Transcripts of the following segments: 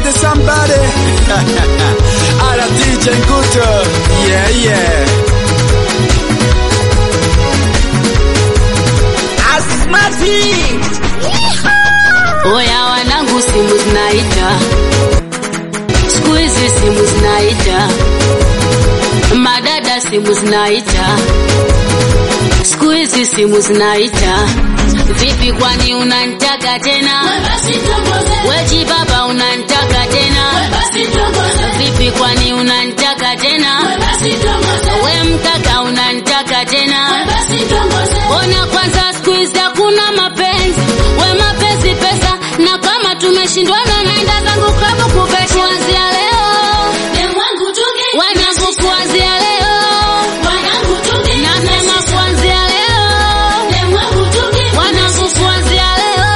somebody, somebody. Ala DJ Nguto. Yeah, yeah. Asmati. Oya wanangu, simu zinaita, siku hizi simu zinaita, madada simu zinaita, siku hizi simu zinaita. Vipi, kwani unanitaka tena? Weji baba unanitaka tena? Vipi, kwani unanitaka tena? We mkaka unanitaka tena? Ona kwanza, siku hizi hakuna mapenzi, we mapenzi pesa, na kama tumeshindwana, naenda zangu klabu kubesha. Kuanzia leo wanangu, kuanzia leo nasema, kuanzia leo wanangu, kuanzia leo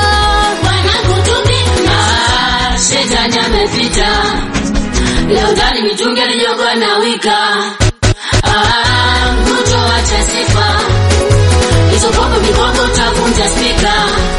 Ah, shetani amepita leo, ndani mitungi alijogo na wika Ah, mkuto acha sifa hizo pombe mikoko utavunja spika